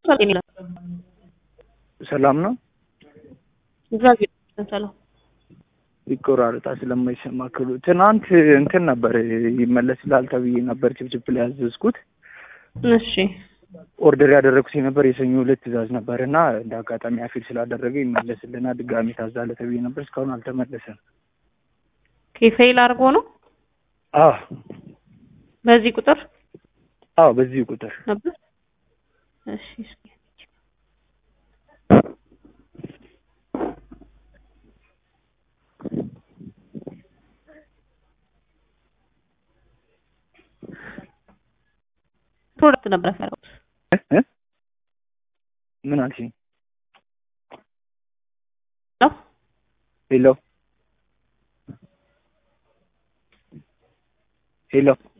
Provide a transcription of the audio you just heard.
ሰላም ነው። እግዚአብሔር ይመስገን ሰላም። ይቆራረጣ ስለማይሰማ ክሉ ትናንት እንትን ነበር ይመለስልሃል ተብዬ ነበር ችፕችፕ ላይ ያዘዝኩት። እሺ ኦርደር ያደረግኩት የነበር የሰኞ ሁለት ትእዛዝ ነበር እና እንደ አጋጣሚ አፊል ስላደረገ ይመለስልና ድጋሚ ታዛለ ተብዬ ነበር። እስካሁን አልተመለሰም። ፌል አድርጎ ነው አዎ በዚህ ቁጥር አዎ፣ በዚህ ቁጥር ነበር። እሺ እስኪ ፕሮዳክት ነበር ያፈራሁት። እ? ምን አልሽኝ? ነው ሄሎ ሄሎ